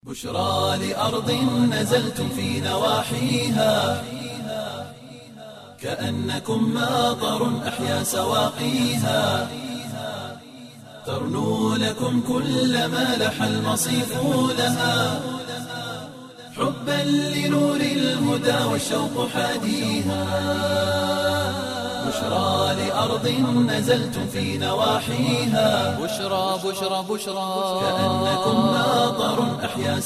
بشرى لأرض نزلتم في نواحيها كأنكم ماطر أحيا سواقيها ترنو لكم كل ما لح المصيف لها حبا لنور الهدى والشوق حاديها بشرى لأرض نزلتم في نواحيها بشرى بشرى بشرى كأنكم ماطر أحيا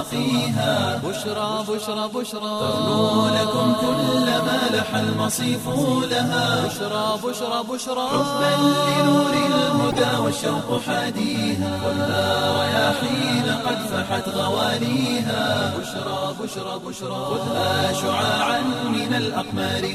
سواقيها بشرى بشرى بشرى ترنو لكم كل ما لح المصيف لها بشرى بشرى بشرى حبا لنور الهدى والشوق حاديها خذها رياحين قد فحت غواليها بشرى بشرى بشرى خذها شعاعا من الأقمار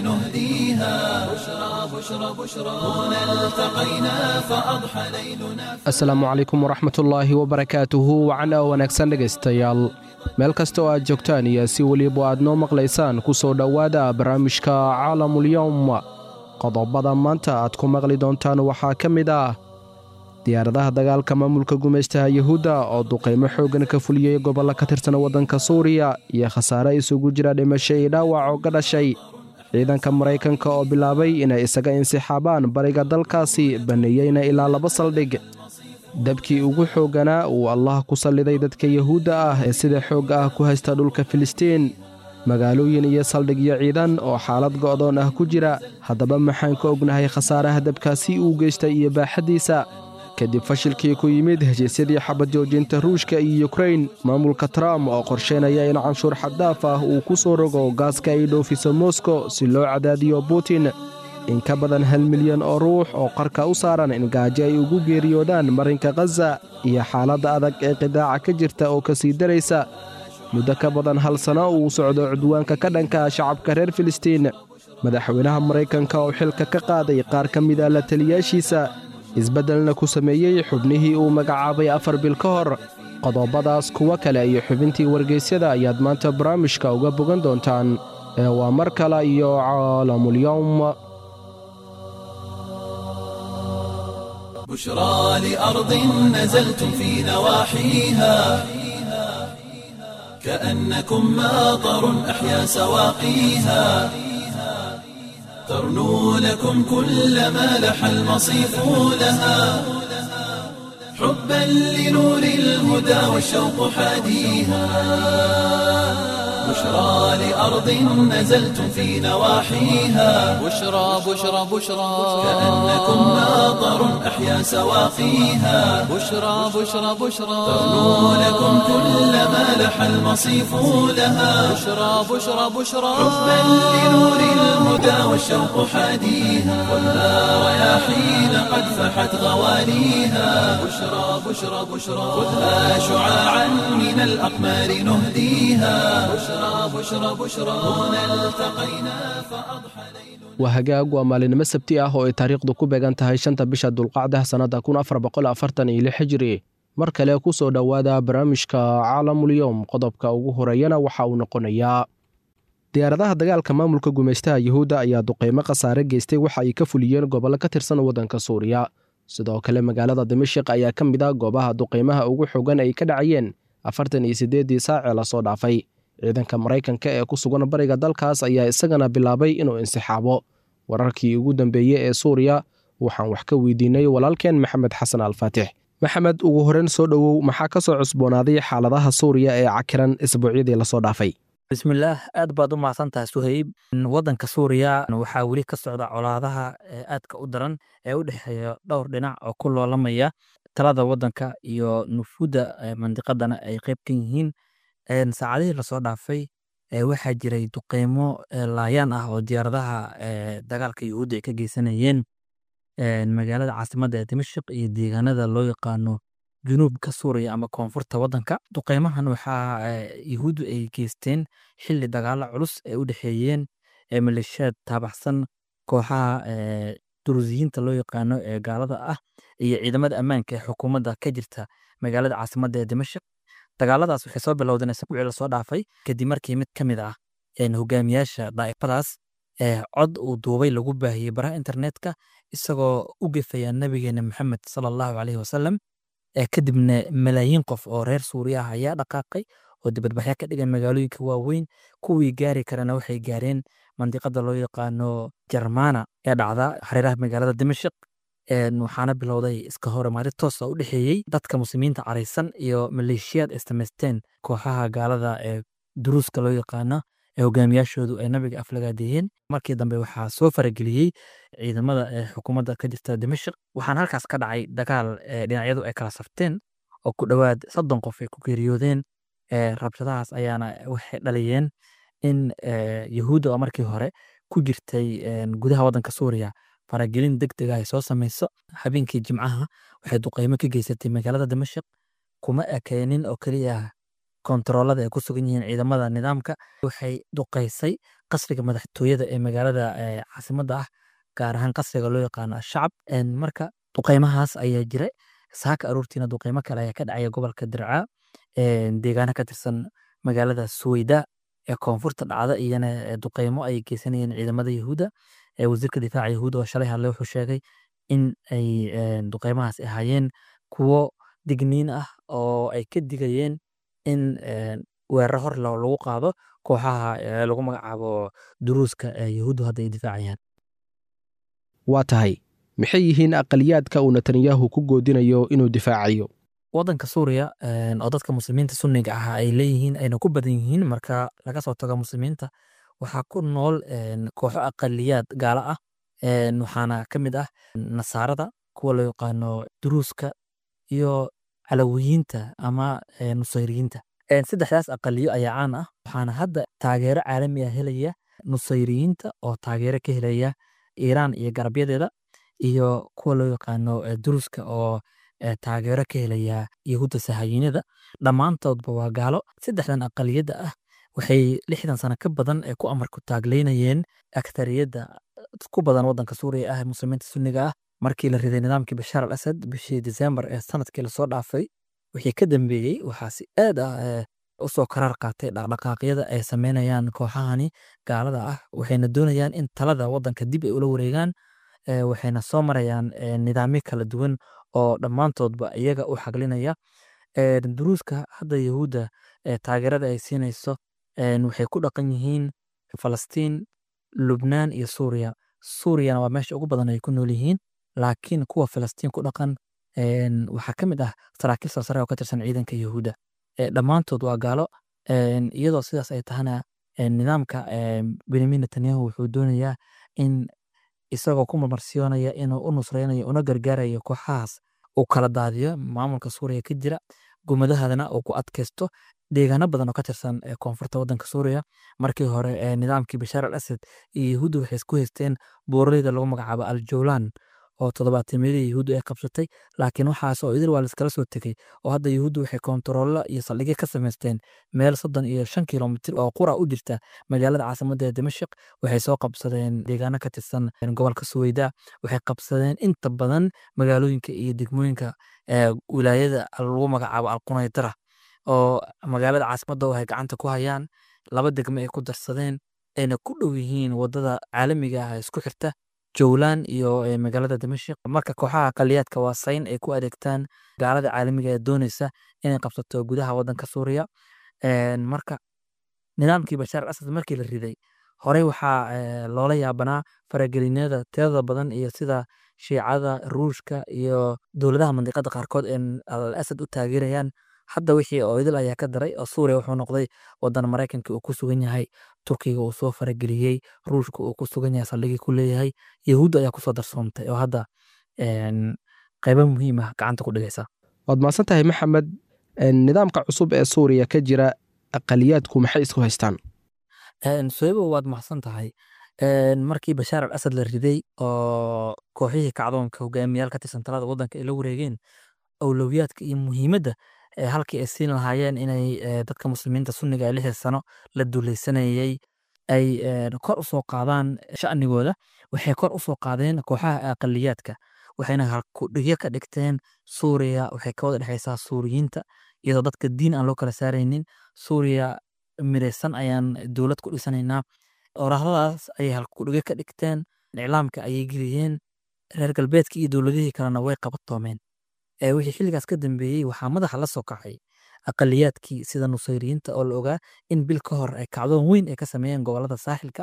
نهديها بشرى بشرى بشرى هنا التقينا فأضحى ليلنا asalaamu calaykum waraxmatullaahi wabarakaatuhu wacana wanaagsan dhegaystayaal meel kasta oo aad joogtaan iyo si weliba aad noo maqlaysaan ku soo dhowaada barnaamijka caalamulyowm qodobada maanta aad ku maqli doontaan waxaa ka mid ah diyaaradaha dagaalka maamulka gumaystaha yuhuudda oo duqaymo xooggan ka fuliyey gobollo ka tirsan waddanka suuriya iyo khasaare isugu jira dhimasho iyo dhaawac oo ka dhashay ciidanka maraykanka oo bilaabay inay isaga insixaabaan bariga dalkaasi baneeyeyna ilaa laba saldhig dabkii ugu xoogganaa uu allah ku salliday dadka yuhuudda ah ee sida xoogga ah ku haysta dhulka filistiin magaalooyin iyo saldhigyo ciidan oo xaalad go'doon ah ku jira haddaba maxaan ka ognahay khasaaraha dabkaasi uu geystay iyo baaxaddiisa kadib fashilkii ku yimid heshiisyadii xabad joojinta ruushka iyo yukrain maamulka trump oo qorsheynaya in canshuur xaddaaf ah uu ku soo rogo gaaska ay dhoofiso moskow si loo cadaadiyo butin in ka badan hal milyan oo ruux oo qarka u saaran in gaajo ay ugu geeriyoodaan marinka khaza iyo xaaladda adag ee qidaaca ka jirta oo ka sii daraysa muddo ka badan hal sano uu socdo cudwaanka ka dhanka shacabka reer filistiin madaxweynaha maraykanka oo xilka ka qaaday qaar ka mid a la taliyaashiisa isbeddelna ku sameeyey xubnihii uu magacaabay afar bil ka hor qodobadaas kuwo kale iyo xubintii wargeysyada ayaad maanta barnaamijka uga bogan doontaan ee waa mar kale iyo caalamulyowm بشرى لأرض نزلتم في نواحيها كأنكم ماطر أحيا سواقيها ترنو لكم كل ما لح المصيف لها حبا لنور الهدى والشوق حاديها بشرى لأرض نزلتم في نواحيها بشرى بشرى بشرى كأنكم ماطر أحيا سواقيها بشرى بشرى بشرى ترنو لكم كل ما لح المصيف لها بشرى بشرى بشرى حبا لنور الهدى والشوق حاديها خذها رياحين قد فحت غواليها بشرى بشرى بشرى خذها شعاعا من الأقمار نهديها بشرى بشرى بشرى هنا التقينا فأضحى ليلنا waa hagaag waa maalinimo sabti ah oo ay taariikhdu ku beegan tahay shanta bisha dulqacda sannadda kun afar boqol afartan iyo lix hijri mar kale ku soo dhowaada barnaamijka caalamulyowm qodobka ugu horeeyana waxa uu noqonayaa diyaaradaha dagaalka maamulka gumaystaha yuhuudda ayaa duqeymo khasaare geystay waxa ay ka fuliyeen gobollo ka tirsan waddanka suuriya sidoo kale magaalada dimashik ayaa ka mid ah goobaha duqeymaha ugu xogan ay ka dhacayeen afartan iyo siddeeddii saacee lasoo dhaafay ciidanka maraykanka ee ku sugan bariga dalkaas ayaa isagana bilaabay inuu insixaabo wararkii ugu dambeeyey ee suuriya waxaan wax ka weydiinay walaalkeen maxamed xasan alfaatix maxamed ugu horeyn soo dhowow maxaa ka soo cusboonaaday xaaladaha suuriya ee cakiran isbuucyadii lasoo dhaafay bismillaah aad baad u mahadsan tahay suhayb waddanka suuriya waxaa weli ka socda colaadaha ee aadka u daran ee u dhexeeya dhowr dhinac oo ku loolamaya talada waddanka iyo nufuudda mandiqadana ay qayb ka yihiin saacadihii lasoo dhaafay waxaa jiray duqeymo laayaan ah oo diyaaradaha dagaalka yuhuudda ay ka geysanayeen magaalada caasimadda ee dimashik iyo deegaanada loo yaqaano junuubka suuriya ama koonfurta waddanka duqeymahan waxaa yuhuuddu ay geysteen xilli dagaalo culus ay u dhexeeyeen maleeshiyaad taabaxsan kooxaha duruusiyiinta loo yaqaano ee gaalada ah iyo ciidamada ammaanka ee xukuumadda ka jirta magaalada caasimadda ee dimashik dagaaladaas waxay soo bilowdeen isbuucii lasoo dhaafay kadib markii mid ka mid ah hogaamiyaasha daa'ifadaas cod uu duubay lagu baahiyey baraha internetka isagoo u gefaya nabigeena maxamed sala allahu caleyhi wasalam kadibna malaayiin qof oo reer suuriya ah ayaa dhaqaaqay oo dibadbaxyo ka dhigay magaalooyinka waaweyn kuwii gaari karana waxay gaareen mandiqada loo yaqaano jarmana ee dhacda hareeraha magaalada dimashik waxaana bilowday iska horemaari toosa u dhexeeyey dadka muslimiinta caraysan iyo maleeshiyaad ay samaysteen kooxaha gaalada ee duruuska loo yaqaana ee hogaamiyaashoodu ay nabiga aflagaadeeyeen markii dambe waxaa soo farageliyey ciidamada ee xukuumadda ka jirta dimashik waxaana halkaas ka dhacay dagaal dhinacyadu ay kala safteen oo ku dhowaad soddon qof ay ku geeriyoodeen rabshadahaas ayaana waxay dhaliyeen in yahuudda oo markii hore ku jirtay gudaha waddanka suuriya faragelin deg dega ay soo samayso habeenkii jimcaha waxay duqeymo ka geysatay magaalada dimashik kuma ekeenin oo keliya kontaroolada ay ku sugan yihiin ciidamada nidaamka waxay duqeysay qasriga madaxtooyada ee magaalada caasimadda ah gaar ahaan qasriga loo yaqaano ashacab marka duqeymahaas ayaa jira saaka aroortiina duqeymo kale ayaa ka dhacaya gobolka dircaa deegaana ka tirsan magaalada suweyda ee koonfurta dhacda iyana duqeymo ay geysanayeen ciidamada yahuuda wasiirka difaaca yahuuda oo shalay hadle wuxuu sheegay in ay duqeymahaas ahaayeen kuwo digniin ah oo ay ka digayeen in weerar hor lagu qaado kooxaha lagu magacaabo duruuska yahuuddu hadda ay difaacayaan waa tahay maxay yihiin aqaliyaadka uu netanyahu ku goodinayo inuu difaacayo waddanka suuriya oo dadka muslimiinta sunniga ah ay leeyihiin ayna ku badan yihiin marka laga soo tago muslimiinta waxaa ku nool kooxo aqaliyaad gaala ah waxaana ka mid ah nasaarada kuwa loo yaqaano duruuska iyo calawiyiinta ama nusayriyiinta saddexdaas aqaliyo ayaa caan ah waxaana hadda taageero caalami ah helaya nusayriyiinta oo taageero ka helaya iiraan iyo garabyadeeda iyo kuwa loo yaqaano duruuska oo taageero ka helaya yahuudda sahayiinada dhammaantoodba waa gaalo saddexdan aqaliyadda ah waxay lixdan sano ka badan ee ku amarku taagleynayeen aktariyadda ku badan waddanka suuriya ah ee muslimiinta sunniga ah markii la riday nidaamkii bashaar al asad bishii disembar ee sanadkii lasoo dhaafay wixii ka dambeeyey waxaa si aad ah usoo karaar qaatay dhaqdhaqaaqyada ay sameynayaan kooxahani gaalada ah waxayna doonayaan in talada waddanka dib ay ula wareegaan waxayna soo marayaan nidaamyo kala duwan oo dhammaantoodba iyaga u xaglinaya duruuska hadda yahuudda taageerada ay siinayso waxay ku dhaqan yihiin falastiin lubnaan iyo suuriya suuriyana waa meesha ugu badan ay ku nool yihiin laakiin kuwa falastiin ku dhaqan waxaa ka mid ah saraakiil sarsare oo ka tirsan ciidanka yahuudda dhammaantood waa gaalo iyadoo sidaas ay tahana nidaamka benyamin netanyahu wuxuu doonayaa in isagoo ku marmarsiyoonaya inuu u nusreynayo una gargaarayo kooxahaas uu kala daadiyo maamulka suuriya ka jira gumadahadana uu ku adkaysto deegaano badan oo ka tirsan koonfurta waddanka suuriya markii hore nidaamkii bashaar al asad iyo yahuudda waxay isku haysteen buuraleyda lagu magacaabo al jowlan oo toddobaatamiyadii yahuuddu ay qabsatay laakiin waxaas oo idil waa laiskala soo tegey oo hadda yahuuddu waxay koontaroolo iyo saldhigyo ka samaysteen meel soddon iyo shan kilomitir oo qura u jirta magaalada caasimadda ee dimashik waxay soo qabsadeen deegaano ka tirsan gobolka suweyda waxay qabsadeen inta badan magaalooyinka iyo degmooyinka wilaayada lagu magacaabo alqunaydara oo magaalada caasimadda ay gacanta ku hayaan laba degmo ay ku darsadeen ayna ku dhow yihiin wadada caalamiga ah isku xirta jowlan iyo magaalada dimashik marka kooxaha aqaliyaadka waa sayn ay ku adeegtaan gaalada caalamiga ee dooneysa inay qabsato gudaha wadanka suuriya marka nidaamkii bashaar al asad markii la riday horey waxaa loola yaabanaa faragelinada tirada badan iyo sida shiicada ruushka iyo dowladaha mandiqada qaarkood ee al asad u taageerayaan hadda wixii oo idil ayaa ka daray oo suuriya wuxuu noqday wadan maraykanka uu ku sugan yahay turkiga uu soo farageliyey ruushka uu ku sugan yahay saldhigii ku leeyahay yahuudda ayaa kusoo darsoontay oo hadda qaybo muhiim ah gacanta ku dhigaysa waad mahadsan tahay maxamed nidaamka cusub ee suuriya ka jira aqaliyaadku maxay isku haystaan soebo waad mahadsan tahay markii bashaar al asad la riday oo kooxihii kacdoonka hogaamiyaal ka tirsan talada wadanka ay la wareegeen awlowiyaadka iyo muhiimadda halkii ay siin lahaayeen inay dadka muslimiinta sunniga ee lixda sano la dulaysanayay ay kor usoo qaadaan sha'nigooda waxay kor usoo qaadeen kooxaha aqaliyaadka waxayna halkudhigyo ka dhigteen suuriya waxay ka wada dhexaysaa suuriyiinta iyadoo dadka diin aan loo kala saaraynin suuriya miraysan ayaan dowlad ku dhisanaynaa orahdadaas ayay halkudhigyo ka dhigteen iclaamka ayay geliyeen reer galbeedka iyo dowladihii kalena way qabatoomeen wixii xilligaas ka dambeeyey waxaa madaxa la soo kacay aqaliyaadkii sida nusayriyiinta oo la ogaa in bil ka hor ay kacdoon weyn ay ka sameeyeen gobolada saaxilka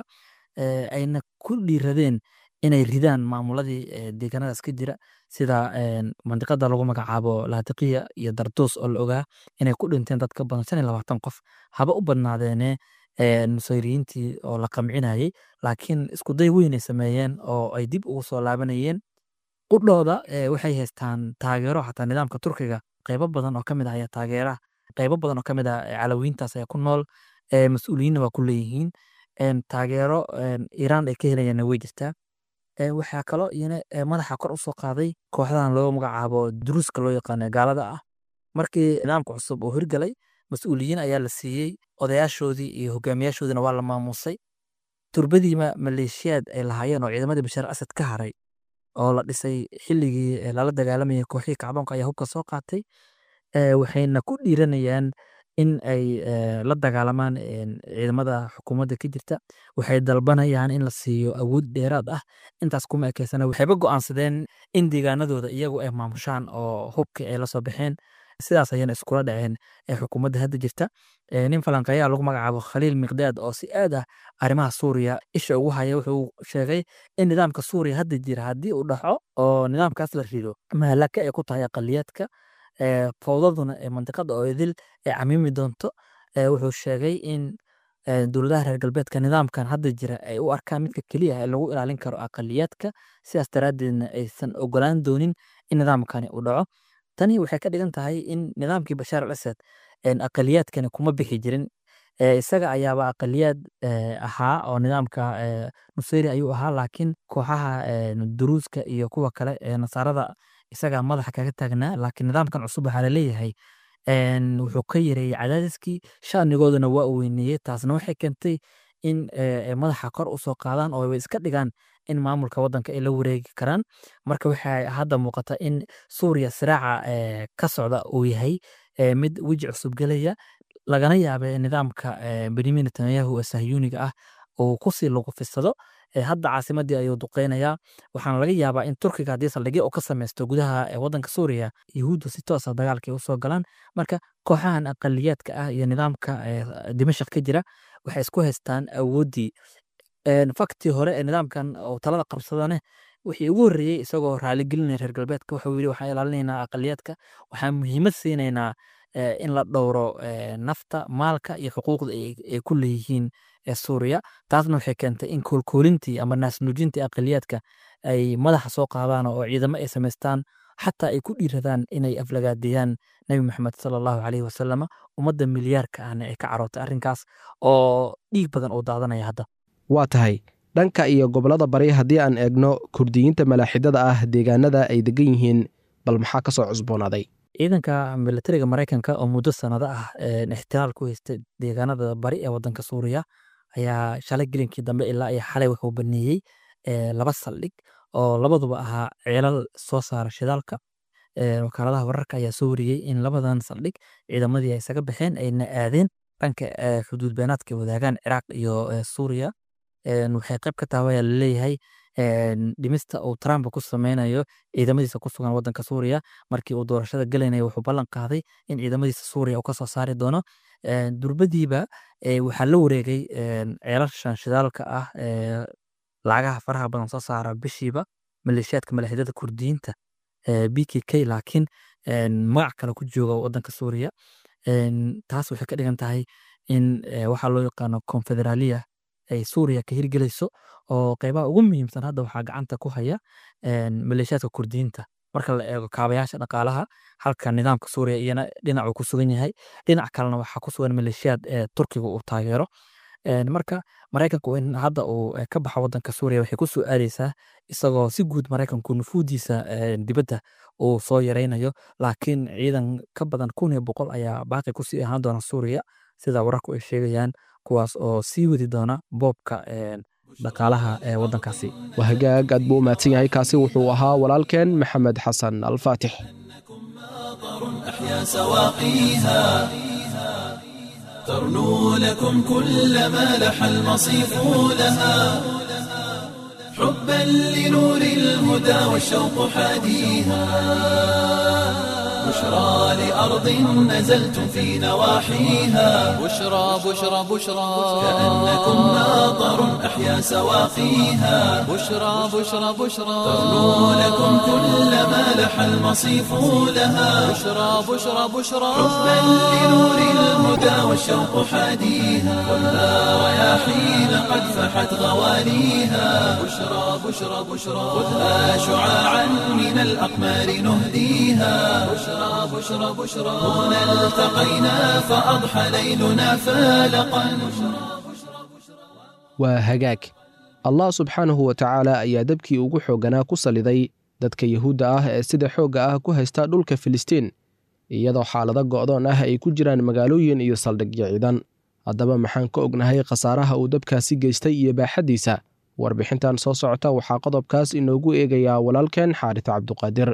ayna ku dhiiradeen inay ridaan maamuladii deegaanadaas ka jira sida mandiqada lagu magacaabo laatiqiya iyo darduus oo la ogaa inay ku dhinteen dad ka badan shan iyo labaatan qof haba u badnaadeene nusayriyiintii oo la qamcinayey laakiin iskuday weyn ay sameeyeen oo ay dib ugu soo laabanayeen qudhooda waxay haystaan taageero xataa nidaamka turkiga qeybo badan oo kamid ah ayaa taageera qeybo badan oo kamid ah calawiintaas ayaa ku nool mas-uuliyiinna waa ku leeyihiin taageero iiraan ay ka helayaanna way jirtaa waxaa kaloo iyana madaxa kor usoo qaaday kooxdahan loo magacaabo duruuska loo yaqaano gaalada ah markii nidaamka cusub uu hirgalay mas-uuliyiin ayaa la siiyey odayaashoodii iyo hogaamiyaashoodiina waa la maamusay turbadiima maleeshiyaad ay lahaayeen oo ciidamadii bashaar asad ka haray oo la dhisay xilligii lala dagaalamayay kooxihii kacdoonka ayaa hubka soo qaatay waxayna ku dhiiranayaan in ay la dagaalamaan ciidamada xukuumadda ka jirta waxay dalbanayaan in la siiyo awood dheeraad ah intaas kuma ekeysana waxayba go'aansadeen in deegaanadooda iyagu ay maamushaan oo hubkii ay la soo baxeen sidaas ayana iskula dhaceen xukuumadda hadda jirta nin falanqeeyaa lagu magacaabo khaliil miqdaad oo si aad ah arrimaha suuriya isha ugu haya wuxuu sheegay in nidaamka suuriya hadda jira haddii uu dhaco oo nidaamkaas la rido mahalaka ay ku tahay aqaliyaadka fowdaduna ee mandiqada oo idil ay camiimi doonto wuxuu sheegay in dowladaha reer galbeedka nidaamkan hadda jira ay u arkaan midka keliya ee lagu ilaalin karo aqaliyaadka sidaas daraaddeedna aysan ogolaan doonin in nidaamkani uu dhaco tani waxay ka dhigan tahay in nidaamkii bashaar al asad aqaliyaadkani kuma bixi jirin isaga ayaaba aqaliyaad ahaa oo nidaamka nusayri ayuu ahaa laakiin kooxaha duruuska iyo kuwa kale ee nasaarada isagaa madaxa kaga taagnaa laakiin nidaamkan cusub waxaa laleeyahay wuxuu ka yareeyey cadaadiskii shanigoodana waa u weyneeyey taasna waxay keentay in madaxa kor usoo qaadaan oo iska dhigaan in maamulka wadanka ay la wareegi karaan marka waxaa hadda muuqata in suuriya siraaca ka socda uu yahay mid weji cusub gelaya lagana yaaba nidaamka benyamin netanyahu ee sahyuuniga ah uu kusii luqufisado hadda caasimadii ayuu duqeynayaa waxaana laga yaabaa in turkiga haddii saldhigyo uu ka sameysto gudaha wadanka suuriya yahuudda si toosa dagaalka ay usoo galaan marka kooxahan aqaliyaadka ah iyo nidaamka dimashaq ka jira waxay isku haystaan awooddii faktii hore ee nidaamkan uu talada qabsadane wixii ugu horreeyey isagoo raaligelinaya reer galbeedka wuxuu yidhi waxaan ilaalinaynaa aqaliyaadka waxaan muhiimad siinaynaa in la dhowro nafta maalka iyo xuquuqda ay ku leeyihiin suuriya taasna waxay keentay in koolkoolintii ama naasnuujintii aqaliyaadka ay madaxa soo qaadaan oo ciidamo ay samaystaan xataa ay ku dhiiradaan inay aflagaadeeyaan nebi maxamed sala allahu caleyhi wasalama ummadda milyaarka ahna ay ka carootay arrinkaas oo dhiig badan uu daadanaya hadda waa tahay dhanka iyo gobollada bari haddii aan eegno kurdiyiinta malaaxidada ah deegaanada ay degan yihiin bal maxaa ka soo cusboonaaday ciidanka milatariga maraykanka oo muddo sanado ah ixtiraal ku haystay deegaanada bari ee wadanka suuriya ayaa shalay gelinkii dambe ilaa iyo xalay wuxuu baneeyey laba saldhig oo labaduba ahaa ceelal soo saara shidaalka wakaaladaha wararka ayaa soo wariyey in labadan saldhig ciidamadii ay isaga baxeen ayna aadeen dhanka xuduud beenaadka wadaagaan ciraaq iyo suuriya waxay qayb ka tahay ayaa laleeyahay dhimista uu trump ku sameynayo ciidamadiisa ku sugan wadanka suuriya markii uu doorashada gelaynayo wuxuu ballan qaaday in ciidamadiisa suuriya uu kasoo saari doono durbadiiba waxaa la wareegay ceelashan shidaalka ah lacagaha faraha badan soo saara bishiiba maleeshiyaadka malaaxidada kurdiyiinta b k k laakiin magac kale ku jooga wadanka suuriya taas waxay ka dhigan tahay in waxaa loo yaqaano confederalia ay suuriya ka hirgelayso oo qeybaha ugu muhiimsan hadda waxaa gacanta ku haya maleeshiyaadka kurdiyiinta marka la eego kaabayaasha dhaqaalaha halka nidaamka suuriya iyana dhinacuu ku sugan yahay dhinac kalena waxaa ku sugan maleeshiyaad ee turkiga uu taageero marka maraykanku in hadda uu ka baxo wadanka suuriya waxay ku soo aadeysaa isagoo si guud maraykanku nufuudiisa dibadda uu soo yaraynayo laakiin ciidan ka badan kun iyo boqol ayaa baaqi kusii ahaan doona suuriya sida wararku ay sheegayaan kuwaas oo sii wadi doona boobka dhaqaalaha ee wadankaasi waa hagaag aad buu u mahadsan yahay kaasi wuxuu ahaa walaalkeen maxamed xasan alfaatix أحيا سواقيها ترنو لكم كل ما لح المصيف لها حبا لنور الهدى والشوق حاديها بشرى لأرض نزلتم في نواحيها بشرى بشرى بشرى كأنكم ماطر أحيا سواقيها بشرى بشرى بشرى تغنو لكم كل ما لح المصيف لها بشرى بشرى بشرى حبا لنور الهدى والشوق حاديها خذها رياحين قد فحت غواليها بشرى بشرى بشرى خذها شعاعا من الأقمار نهديها بشرى بشرى بشرى هنا التقينا فأضحى ليلنا فالقا waa hagaag allah subxaanahu wa tacaala ayaa dabkii ugu xoogganaa ku saliday dadka yuhuudda ah ee sida xoogga ah ku haysta dhulka filistiin iyadoo xaalado go'doon ah ay ku jiraan magaalooyin iyo saldhigyo ciidan haddaba maxaan ka ognahay khasaaraha uu dabkaasi geystay iyo baaxaddiisa warbixintan soo socota waxaa qodobkaas inoogu eegayaa walaalkeen xaaris cabduqaadir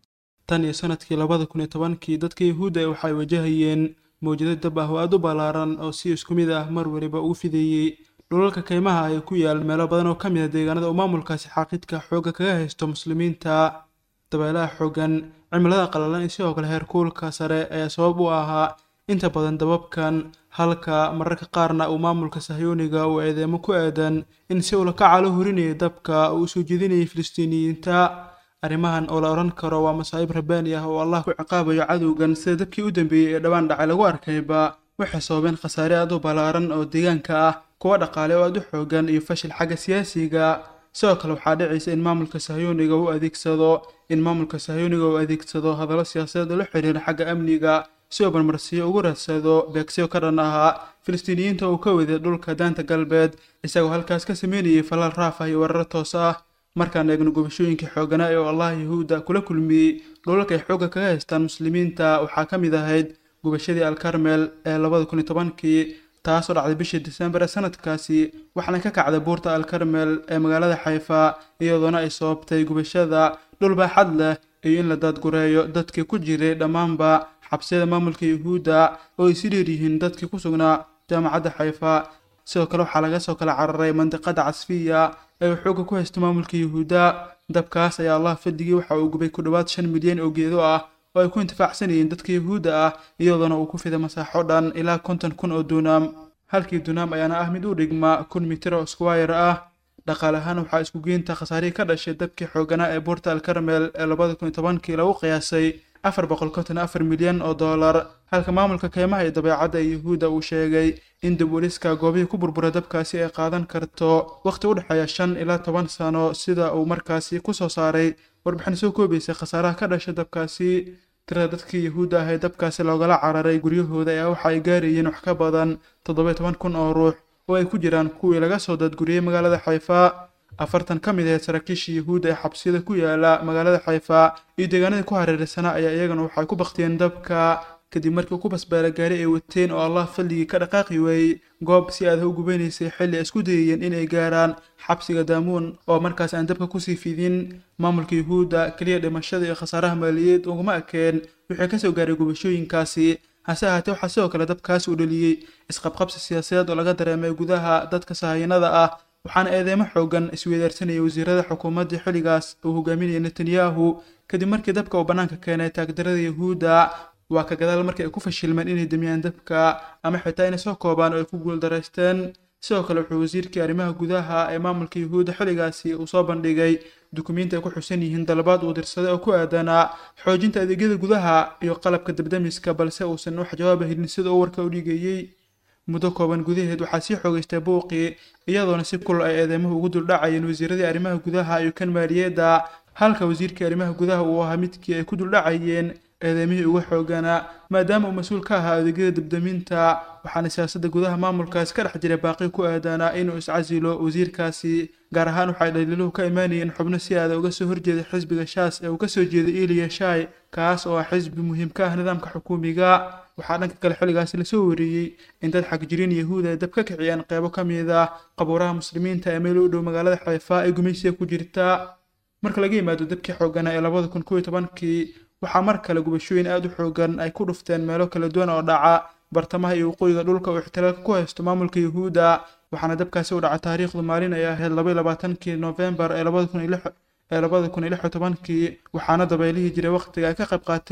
tan iyo sanadkii labada kun iyo tobankii dadka yuhuudda waxay wajahayeen mawjado dab ah oo aad u ballaaran oo si isku mid ah mar waliba ugu fideeyey dhulalka kaymaha ay ku yaal meelo badan oo ka mid a deegaanada uu maamulkaasi xaaqidka xoogga kaga haysto muslimiinta dabeelaha xooggan cimilada qalalan iyo sidoo kale heerkuulka sare ayaa sabab u ahaa inta badan dababkan halka mararka qaarna uu maamulka sahyooniga uu eedeemo ku aadan in si ula kaca la hurinayay dabka uu soo jeedinayay filistiiniyiinta arrimahan oo la odhan karo waa masaa'ib rabbaani ah oo allah ku ciqaabayo cadowgan sida dabkii u dambeeyey ee dhowaan dhacay lagu arkayba waxay sababeen khasaare aad u ballaaran oo deegaanka ah kuwa dhaqaale oo aad u xoogan iyo fashil xagga siyaasiga sidoo kale waxaa dhicaysa in maamulka sahyooniga uu adeegsado in maamulka sahyooniga uu adeegsado hadallo siyaasadeed oo la xiriira xagga amniga si uu marmarsiyo ugu raadsado beegsiyo ka dhan ahaa filistiiniyiinta uu ka waday dhulka daanta galbeed isagoo halkaas ka sameynayay falal raaf ah iyo weeraro toos ah markaan eegno gubashooyinkii xooganaa ee allah yahuudda kula kulmiyey dhulalka ay xoogga kaga haystaan muslimiinta waxaa ka mid ahayd gubashadii alkarmel ee labada kun iyo tobankii taasoo dhacday bishii disembar ee sanadkaasi waxaana ka kacday buurta alkarmel ee magaalada xayfa iyadoona ay sababtay gubashada dhul baaxad leh iyo in la daadgureeyo dadkii ku jiray dhammaanba xabsiyada maamulka yuhuudda oo ay si dheer yihiin dadkii ku sugnaa jaamacadda xayfa sidoo kale waxaa laga soo kala cararay mandiqada casfiya ee uu xoogga ku haysto maamulka yuhuudda dabkaas ayaa allah fadigii waxa uu gubay ku dhowaad shan milyan oo geedo ah oo ay ku intifaacsanayeen dadka yuhuudda ah iyadoona uu ku fiday masaaxo dhan ilaa konton kun oo duunaam halkii duunaam ayaana ah mid u dhigma kun mitir oo squire ah dhaqaale ahaan waxaa isku geynta khasaarihii ka dhashay dabkii xooganaa ee buurta alkarmel ee labada kun iyo tobankii lagu qiyaasay afar boqol konton afar milyan oo dollar halka maamulka kaymaha iyo dabeecadda ee yuhuudda uu sheegay in dib uliska goobihii ku burbura dabkaasi ay qaadan karto wakhti u dhexeeya shan ilaa toban sano sida uu markaasi ku soo saaray warbixin soo koobaysay khasaaraha ka dhasha dabkaasi tirada dadkii yuhuudda ah ee dabkaasi loogala cararay guryahooda ayaa waxa ay gaarayeen wax ka badan toddoba toban kun oo ruux oo ay ku jiraan kuwii laga soo dadguriyey magaalada xayfa afartan ka mid ahayd saraakiishii yuhuudda ee xabsiyada ku yaala magaalada xayfa iyo deegaanadii ku hareeraysanaa ayaa iyagana waxay ku baktiyeen dabka kadib markii ku basbaala gaari ay wateen oo allah fadligii ka dhaqaaqi waayey goob si aadaha u gubanaysay xilli ay isku dayayeen inay gaaraan xabsiga daamuun oo markaas aan dabka kusii fidin maamulka yuhuudda keliya dhimashada iyo khasaaraha maaliyadeed uguma ekeen wixii kasoo gaaray gubashooyinkaasi hase ahaatee waxaa sidoo kale dabkaasi u dhaliyey isqabqabsi siyaasadeed oo laga dareemay gudaha dadka sahayanada ah waxaana eedeemo xoogan isweydaarsanayay wasiirada xukuumaddii xilligaas uu hogaaminayay netanyahu kadib markii dabka uu bannaanka keenay taagdarada yuhuudda waa ka gadaal markii ay ku fashilmeen inay demiyaan dabka ama xitaa inay soo koobaan oo ay ku guuldaraysteen sidoo kale wuxuu wasiirkii arrimaha gudaha ee maamulka yuhuudda xilligaasi uu soo bandhigay dukumiinti ay ku xusan yihiin dalabaad uu dirsaday oo ku aadanaa xoojinta adeegyada gudaha iyo qalabka dabdamiska balse uusan wax jawaaba helin sida uu warka u dhigayey muddo kooban gudaheed waxaa sii xoogaystay buuqii iyadoona si kulol ay eedeymuhu ugu duldhacayeen wasiiradii arrimaha gudaha iyo kan maaliyadda halka wasiirkii arrimaha gudaha uu ahaa midkii ay ku duldhacayeen eedeymihii uga xooganaa maadaama uu mas-uul ka ahaa adeegyada dabdaminta waxaana siyaasadda gudaha maamulkaasi ka dhex jiray baaqi ku aadanaa inuu iscasilo wasiirkaasi gaar ahaan waxay dhaliiluhu ka imaanayeen xubno si aada uga soo horjeeday xisbiga shaas ee uu ka soo jeeday eliya shai kaas oo ah xisbi muhiim ka ah nidaamka xukuumiga waxaa dhanka kale xilligaasi lasoo wariyey in dad xagjiriin yahuud ay dab ka kiciyeen qeybo ka mid ah qabuuraha muslimiinta ee meel u dhow magaalada xayfa ee gumaysiga ku jirta marka laga yimaado dabkii xooganaa ee labada kun kow iyo tobankii waxaa mar kale gubashooyin aada u xoogan ay ku dhufteen meelo kala duwan oo dhaca bartamaha iyo waqooyiga dhulka uu ixtilaalka ku haysto maamulka yuhuudda waxaana dabkaasi u dhaca taariikhdu maalin ay ahayd laba iyo labaatankii noofembar ee labada kun iyo lix ee labada kun iyo lix iyo tobankii waxaana dabeylihii jiray wakhtiga ay ka qayb qaateen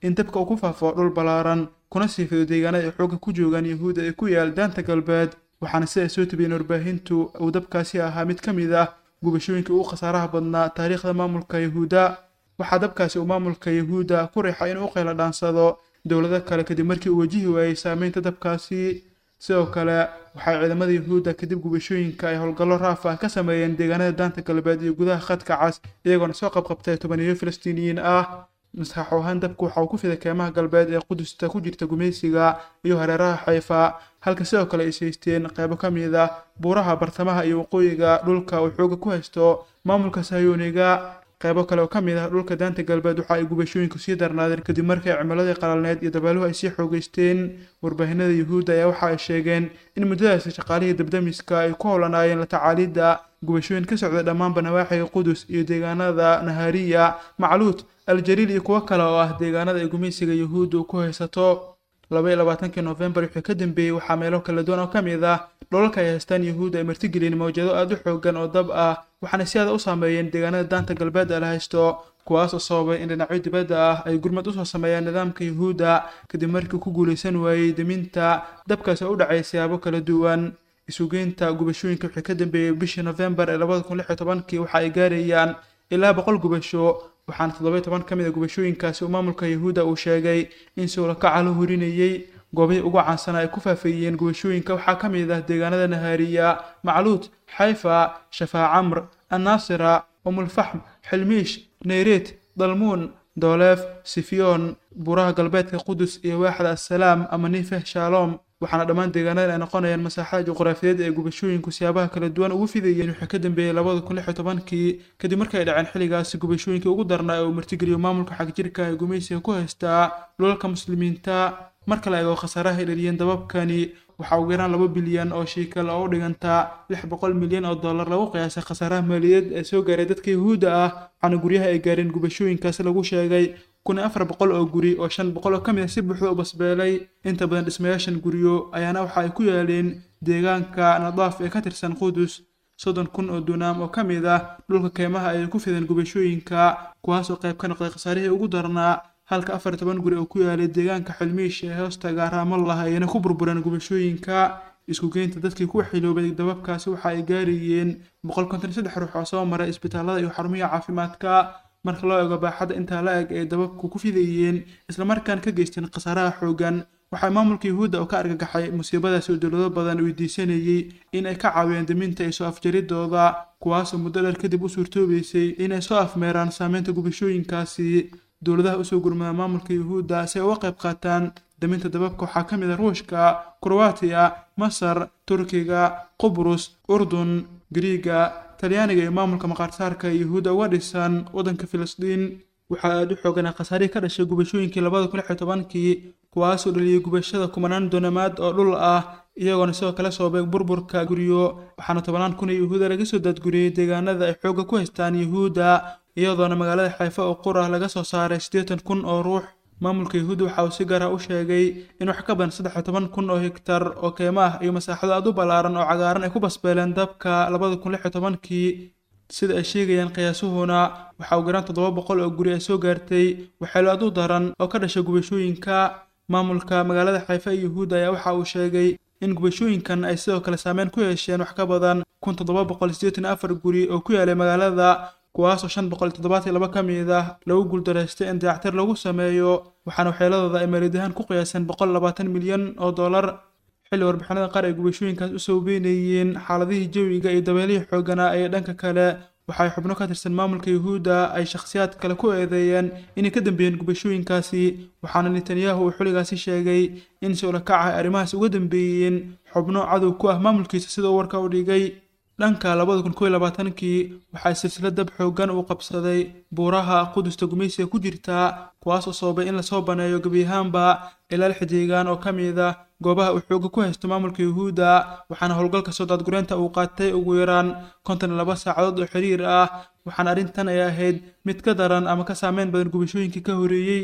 in dabka uu ku faafo dhul ballaaran kuna siifido deegaanada ay xoogga ku joogaan yahuudda ee ku yaal daanta galbeed waxaana sida ay soo tabiyeen warbaahintu uu dabkaasi ahaa mid ka mid ah gubashooyinka ugu khasaaraha badnaa taariikhda maamulka yahuudda waxaa dabkaasi uu maamulka yahuudda ku riixay inuu u qayla dhaansado dowlado kale kadib markii uu wajihi waayey saameynta dabkaasi sidoo kale waxay ciidamada yahuudda kadib gubashooyinka ay howlgallo raaf ah ka sameeyeen deegaanada daanta galbeed iyo gudaha khadka cas iyagoona soo qabqabtay tobaniyo falastiiniyiin ah maskax ahaan dabku waxa uu ku fiday keemaha galbeed ee qudusta ku jirta gumaysiga iyo hareeraha xayfa halka sidoo kale ay saysteen qaybo ka mid ah buuraha bartamaha iyo waqooyiga dhulka uu xooga ku haysto maamulka sahyuuniga qaybo kale oo ka mid ah dhulka daanta galbeed waxa ay gubashooyinku sii darnaadeen kadib markii cimiladii qalalneed iyo dabaaluhu ay sii xoogeysteen warbaahinada yuhuudda ayaa waxa ay sheegeen in muddadaasi shaqaalihii dabdamiska ay ku howlanaayeen la tacaalidda gubashooyin ka socda dhammaanba nawaaxiga qudus iyo deegaanada nahariya macluud aljaliil iyo kuwo kale oo ah deegaanada ay gumaysiga yuhuuddu ku haysato laba iyo labaatankii noofembar wixii ka dambeeyey waxaa meelo kala duwan oo ka mid ah dholalka ay haystaan yuhuudda ay martigeliyeen mawjado aada u xoogan oo dab ah waxaana si aada u saameeyeen deegaanada daanta galbeed ee la haysto kuwaas oo sababay in dhinacyo dibadda ah ay gurmad usoo sameeyaan nidaamka yuhuudda kadib markii ku guulaysan waayey deminta dabkaas oo u dhacay siyaabo kala duwan isugeynta gubashooyinka wixii ka dambeeyey bishii nofembar ee labada kun lix iyo tobankii waxa ay gaarayaan ilaa boqol gubasho waxaana toddoba iyo toban ka mid a gubashooyinkaasi uu maamulka yuhuudda uu sheegay in sowlakaca la hurinayey goobihii ugu caansanaa ay ku faafeeyeen gubashooyinka waxaa ka mid ah deegaanada nahaariya macluud xayfa shafaa camr annaasira umulfaxm xilmiish neyreet dalmuun dooleef sifiyoon buuraha galbeedka qudus iyo waaxda assalaam ama nifeh shalom waxaana dhammaan deegaanadan ay noqonayaan masaaxada juqraafiyeed ee gubashooyinku siyaabaha kala duwan ugu fidayeen wixii ka dambeeyey labada kun lix iyo tobankii kadib markii ay dhaceen xilligaasi gubashooyinkii ugu darnaa ee uu martigeliyo maamulka xagjirka ee gumaysiga ku haystaa dhulalka muslimiinta marka la eego khasaaraha ay dhaliyeen dababkani waxaa ugu yaraan laba bilyan oo shiikal oo u dhigantaa lix boqol milyan oo dollar lagu qiyaasay khasaaraha maaliyadeed ee soo gaaray dadka yuhuudda ah waxaana guryaha ay gaareen gubashooyinkaasi lagu sheegay kun iyo afar boqol oo guri oo shan boqol oo ka mid a si buuxda u basbeelay inta badan dhismayaashan guryo ayaana waxa ay ku yaaleen deegaanka nadaaf ee ka tirsan qudus soddon kun oo dunaam oo ka mid ah dhulka keymaha ay ku fideen gubashooyinka kuwaas oo qayb ka noqday khasaarihii ugu darnaa halka afar iyo toban guri oo ku yaalay deegaanka xilmiish ee hoostaga raamallah ayna ku burbureen gubashooyinka isku geynta dadkii ku xiloobay dababkaasi waxa ay gaarayeen boqol konton iyo saddex ruux oo soo maray isbitaalada iyo xarumihi caafimaadka marka loo eego baaxadda intaa la eg ay dababku ku fidayeen islamarkaan ka geysteen khasaaraha xoogan waxaa maamulka yuhuudda oo ka argagaxay musiibadaasi oo dowlado badan weydiisanayey in ay ka caawiyaan daminta iyo soo afjaridooda kuwaasoo muddo dheer kadib u suurtoobaysay inay soo afmeeraan saameynta gubashooyinkaasi dowladaha usoo gurmada maamulka yuhuudda si ay uga qayb qaataan daminta dababka waxaa ka mid ah ruushka kroatiya masar turkiga qubrus urdun gariiga talyaaniga iyo maamulka maqaarsaarka yuhuudda uga dhisan waddanka filistiin waxaa aada u xooganaa khasaarihii ka dhashay gubashooyinkii labada kun lix iyo tobankii kuwaasoo dhaliyey gubashada kumanaan doonamaad oo dhul ah iyagoona sidoo kale soobay burburka guryo waxaana tobanaan kun oo yuhuuda laga soo daadguriyey deegaanada ay xoogga ku haystaan yuhuudda iyadoona magaalada xayfa oo qur ah laga soo saaray siddeetan kun oo ruux maamulka yuhuudda waxa uu si gaar ah u sheegay in wax ka badan saddex iyo toban kun oo hektar oo keymo ah iyo masaaxado aad u ballaaran oo cagaaran ay ku basbeeleen dabka labada kun lix iyo tobankii sida ay sheegayaan qiyaasuhuna waxaa ugu yaraan toddoba boqol oo guri ay soo gaartay waxeelo aad u daran oo ka dhashay gubashooyinka maamulka magaalada xayfa ee yuhuudda ayaa waxa uu sheegay in gubashooyinkan ay sidoo kale saameyn ku yeesheen wax ka badan kun toddoba boqol siddeetan afar guri oo ku yaalay magaalada kuwaasoo shan boqol toddobaatan laba ka mid ah lagu guuldaraystay in dayactir lagu sameeyo waxaana waxyeeladooda ay maalidahaan ku qiyaaseen boqol labaatan milyan oo dollar xilli warbixinada qaar ay gubashooyinkaas u sawbeynayeen xaaladihii jawiga iyo dabeelihii xooganaa ee dhanka kale waxay xubno ka tirsan maamulka yuhuudda ay shakhsiyaad kale ku eedeeyeen inay ka dambeeyeen gubashooyinkaasi waxaana netanyahu uu xilligaasi sheegay in sowlakaca ay arrimahaas uga dambeeyeen xubno cadow ku ah maamulkiisa sida uu warka u dhigay dhanka labada kun kow iyo labaatankii waxaa silsilad dab xoogan uu qabsaday buuraha qudusta gumaysiga ku jirta kuwaas oo sababay in lasoo baneeyo gebi ahaanba ilaa lix deegaan oo ka mid ah goobaha uu xooga ku haysto maamulka yuhuudda waxaana howlgalka soo daadgureynta uu qaatay ugu yaraan konton iyo laba saacadood oo xiriir ah waxaana arrintan ay ahayd mid ka daran ama ka saameyn badan gubashooyinkii ka horeeyey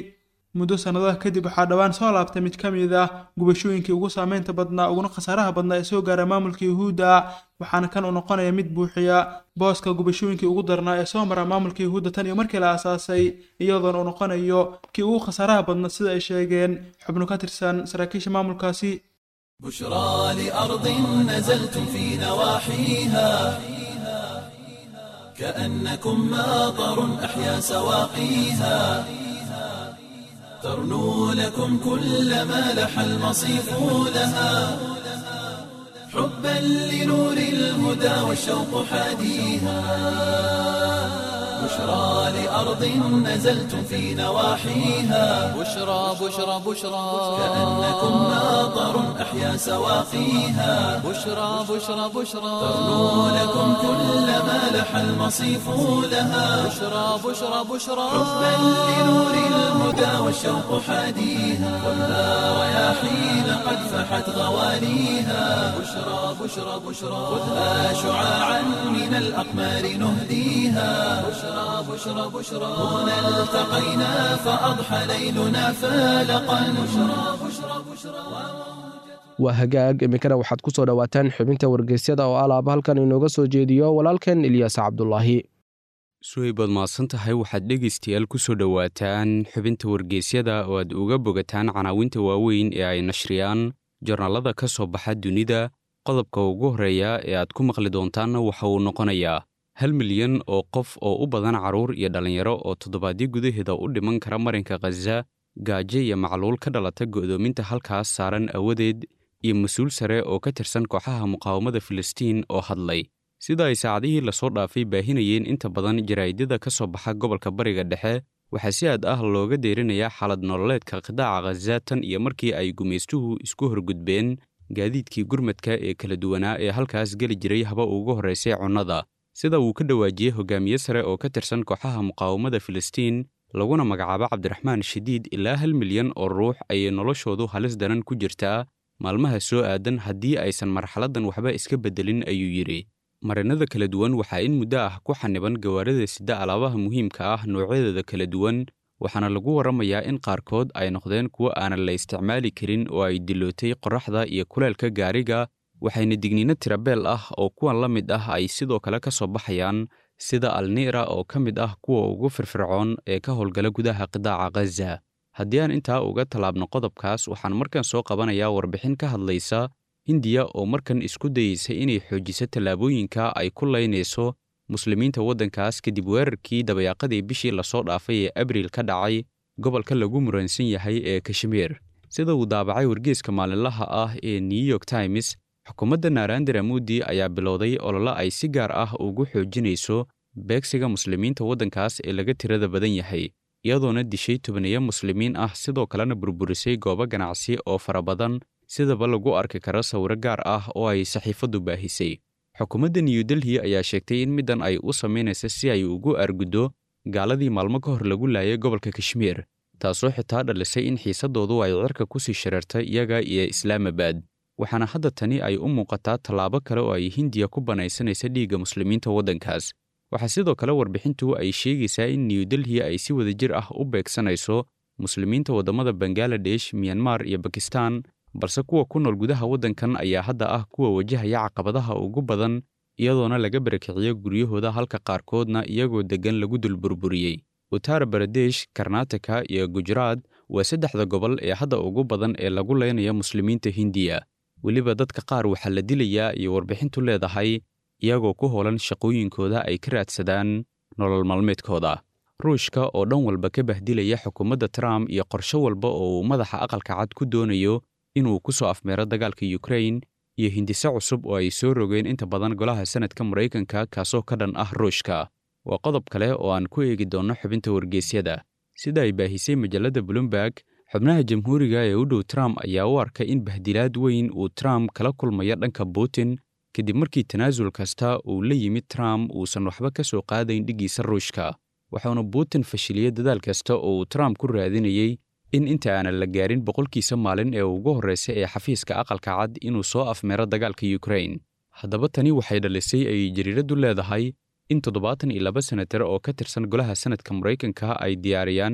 muddo sannadaha kadib waxaa dhowaan soo laabtay mid ka mid ah gubashooyinkii ugu saameynta badnaa uguna khasaaraha badnaa ee soo gaara maamulka yuhuudda waxaana kan uu noqonaya mid buuxiya booska gubashooyinkii ugu darnaa ee soo mara maamulka yuhuudda tan iyo markii la aasaasay iyadoona uu noqonayo kii ugu khasaaraha badnaa sida ay sheegeen xubno ka tirsan saraakiisha maamulkaasi بشرى لأرض نزلتم في نواحيها كأنكم ماطر أحيا سواقيها ترنو لكم كل ما لح المصيف لها حبا لنور الهدى والشوق حاديها بشرى لأرض نزلتم في نواحيها بشرى بشرى بشرى كأنكم ماطر أحيا سواقيها بشرى بشرى بشرى ترنو لكم كل ما لح المصيف لها بشرى بشرى بشرى حبا لنور الهدى والشوق حاديها والنار رياحين قد فحت غوانيها بشرى بشرى بشرى خذها شعاعا من الأقمار نهديها بشرى بشرى بشرى هنا التقينا فأضحى ليلنا فالقا بشرى بشرى بشرى waa hagaag iminkana waxaad ku soo dhowaataan xubinta wargeysyada oo alaaba halkan inooga soo jeediyo walaalkan ilyaas cabdulaahi suhaybaad mahadsan tahay waxaad dhegaystayaal ku soo dhowaataan xubinta wargeysyada oo aad uga bogataan canaawinta waaweyn ee ay nashriyaan jornaalada ka soo baxa dunida qodobka ugu horreeya ee aad ku maqli doontaanna waxa uu noqonayaa hal milyan oo qof oo u badan carruur iyo dhallinyaro oo toddobaadyo gudaheeda u dhiman kara marinka khaza gaajo iyo macluul ka dhalata go'doominta halkaas saaran awadeed iyo mas-uul sare oo ka tirsan kooxaha muqaawamada filistiin oo hadlay sida ay saacadihii lasoo dhaafay baahinayeen inta badan jaraa'idada ka soo baxa gobolka bariga dhexe waxaa si aad ah looga deerinayaa xaalad nololeedka qidaaca khaza tan iyo markii ay gumaystuhu isku horgudbeen gaadiidkii gurmadka ee kala duwanaa ee halkaas geli jiray haba ugu horraysay cunnada sida uu ka dhawaajiyey hogaamiye sare oo ka tirsan kooxaha muqaawamada filistiin laguna magacaabo cabdiraxmaan shadiid ilaa hal milyan oo ruux ayay noloshoodu halis daran ku jirtaa maalmaha soo aadan haddii aysan marxaladdan waxba iska beddelin ayuu yidhi marinada kala duwan waxaa in muddo ah ku xaniban gawaarida sida alaabaha muhiimka ah noocyadeeda kala duwan waxaana lagu warramayaa in qaarkood ay noqdeen kuwo aanan la isticmaali karin oo ay dilootay qorraxda iyo kuleelka gaariga waxayna digniino tirabeel ah oo kuwan la mid ah ay sidoo kale ka soo baxayaan sida alniira oo ka mid ah kuwa ugu firfircoon ee ka howlgala gudaha qidaaca khaza haddii aan intaa uga tallaabno qodobkaas waxaan markan soo qabanayaa warbixin ka hadlaysa hindiya oo markan isku dayeysa inay xoojiso tallaabooyinka ay ku laynayso muslimiinta waddankaas kadib weerarkii dabayaaqadii bishii lasoo dhaafay ee abriil ka dhacay gobolka lagu muransan yahay ee kashmiir sida uu daabacay wargeeska maalinlaha ah ee new york times xukuumadda naarandera mudi ayaa bilowday olole ay si gaar ah ugu xoojinayso beegsiga muslimiinta waddankaas ee laga tirada badan yahay iyadoona dishay tobaniyo muslimiin ah sidoo kalena burburisay goobo ganacsi oo fara badan sidaba lagu arki karo sawiro gaar ah oo ay saxiifaddu baahisay xukuumadda new delhi ayaa sheegtay in middan ay u samaynaysa si ay ugu arguddo gaaladii maalmo ka hor lagu laayay gobolka kashmiir taasoo xitaa dhalisay in xiisaddoodu ay cirka ku sii shareertay iyaga iyo islaamabad waxaana hadda tani ay u muuqataa tallaabo kale oo ay hindiya ku banaysanaysa dhiigga muslimiinta waddankaas waxaa sidoo kale warbixintu ay sheegaysaa in new delhi ay si wadajir ah u beegsanayso muslimiinta waddamada bangaladesh miyanmar iyo bakistan balse kuwa ku nool gudaha waddankan ayaa hadda ah kuwa wajahaya caqabadaha ugu badan iyadoona laga barakiciyo guryahooda halka qaarkoodna iyagoo deggan lagu dul burburiyey uttar baradesh karnataka iyo gujaraad waa saddexda gobol ee hadda ugu badan ee lagu leynaya muslimiinta hindiya weliba dadka qaar waxaa la dilayaa iyo warbixintu leedahay iyagoo ku howlan shaqooyinkooda ay ka raadsadaan nolol maalmeedkooda ruushka oo dhan walba ka bahdilaya xukuumadda trump iyo qorshe walba oo uu madaxa aqalka cad ku doonayo inuu ku soo afmeero dagaalka yukrain iyo hindise cusub oo ay soo rogeen inta badan golaha sanadka maraykanka kaasoo ka dhan ah ruushka waa qodob kale oo aan ku eegi doonno xubinta wargeysyada sida ay baahisay majalladda bloomberg xubnaha jamhuuriga ee u dhow trump ayaa u arkay in bahdilaad weyn uu trump kala kulmayo dhanka putin kadib markii tanaasul kasta uu la yimid trump uusan waxba ka soo qaadayn dhiggiisa ruushka waxauna putin fashiliyey dadaal kasta oo uu trump ku raadinayey in inta aanan la gaarin boqolkiisa maalin ee ugu horraysa ee xafiiska aqalka cad inuu soo afmeero dagaalka yukrain haddaba tani waxay dhalisay ay jariiraddu leedahay in toddobaatan iyo laba senatar oo ka tirsan golaha sanadka maraykanka ay diyaariyaan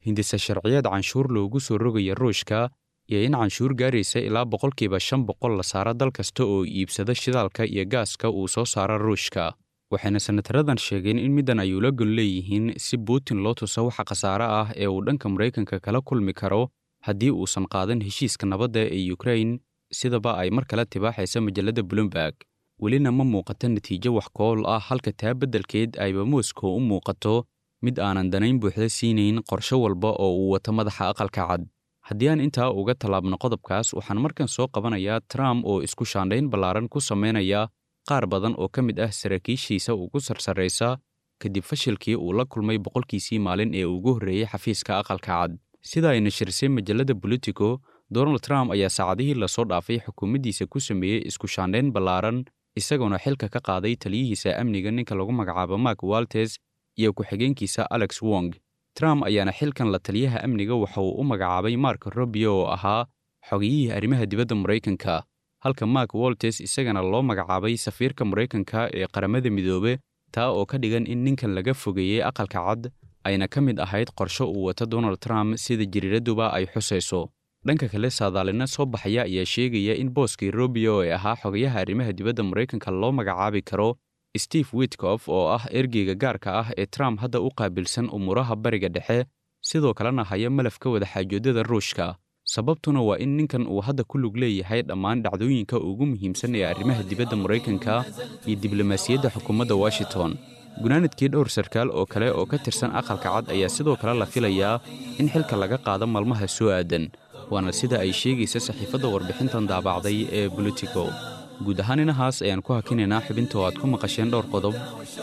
hindise sharciyeed canshuur loogu soo rogaya ruushka iyo in canshuur gaaraysa ilaa boqolkiiba shan boqol la saaro dal kasta oo iibsada shidaalka iyo gaaska uu soo saaro ruushka waxayna senataradan sheegeen in middan ay ula gon leeyihiin si putin loo tuso waxa khasaare ah ee uu dhanka maraykanka kala kulmi karo haddii uusan qaadan heshiiska nabadda ee ukrain sidaba ay mar kale tibaaxaysa majalladda bloomberg welina ma muuqato natiijo wax kool ah halka taa beddelkeed ayba moscow u muuqato mid aanan danayn buuxda siinayn qorshe walba oo uu wato madaxa aqalka cad haddii aan intaa uga tallaabno qodobkaas waxaan markan soo qabanayaa trump oo isku shaandhayn ballaaran ku samaynaya qaar badan oo ka mid ah saraakiishiisa ugu sarsarraysa kadib fashilkii uu la kulmay boqolkiisii maalin ee ugu horreeyey xafiiska aqalka cad sida ay nashirisay majalladda bolitico donald trump ayaa saacadihii lasoo dhaafay xukuumaddiisa ku sameeyey isku shaandhayn ballaaran isagoona xilka ka qaaday taliyihiisa amniga ninka lagu magacaabo mark waltes iyo ku-xigeenkiisa alex wong trump ayaana xilkan la taliyaha amniga waxa uu u magacaabay mark robio oo ahaa xogiyihii arrimaha dibadda maraykanka halka mark waltes isagana loo magacaabay safiirka maraykanka ee qaramada midoobe taa oo ka dhigan in ninkan laga fogeeyey aqalka cad ayna ka mid ahayd qorsho uu wato donald trump sida jiriiraduba ay xusayso dhanka kale saadaalina soo baxaya ayaa sheegaya in booskii robio ee ahaa xogayaha arrimaha dibadda maraykanka loo magacaabi karo steve witkof oo ah ergeyga gaarka ah ee trump hadda u qaabilsan umuuraha bariga dhexe sidoo kalena haya malafka wadaxaajoodada ruushka sababtuna waa in ninkan uu hadda ku lug leeyahay dhammaan dhacdooyinka ugu muhiimsan ee arrimaha dibadda maraykanka iyo diblomaasiyadda xukuumadda washington gunaanadkii dhowr sarkaal oo kale oo ka tirsan aqalka cad ayaa sidoo kale la filayaa in xilka laga qaado maalmaha soo aadan waana sida ay sheegaysa saxiifadda warbixintan daabacday ee bolitico guud ahaan inahaas ayaan ku hakinaynaa xubinta oo aad ku maqasheen dhowr qodob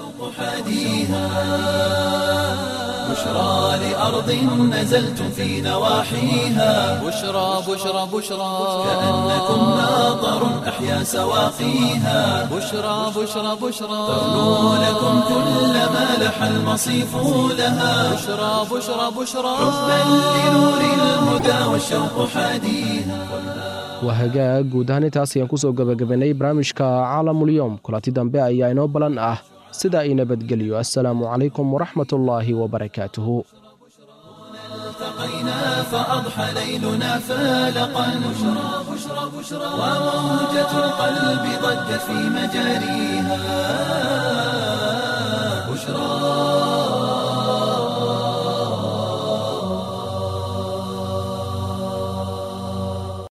بشرى لأرض نزلتم في نواحيها بشرى بشرى بشرى كأنكم ناظر أحيا سواقيها بشرى بشرى بشرى تغنو لكم كل ما لح المصيف لها بشرى بشرى بشرى حبا لنور الهدى والشوق حاديها waa hagaag guud ahaan intaas ayaan kusoo gebagabanay barnaamijka caalamulyoom kulanti dambe ayaa inoo balan ah sida ay nabadgelyo assalaamu calaykum waraxmatullaahi wabarakaatuhu التقينا فأضحى ليلنا فالقا بشرى بشرى بشرى وموجة القلب ضجت في مجاريها بشرى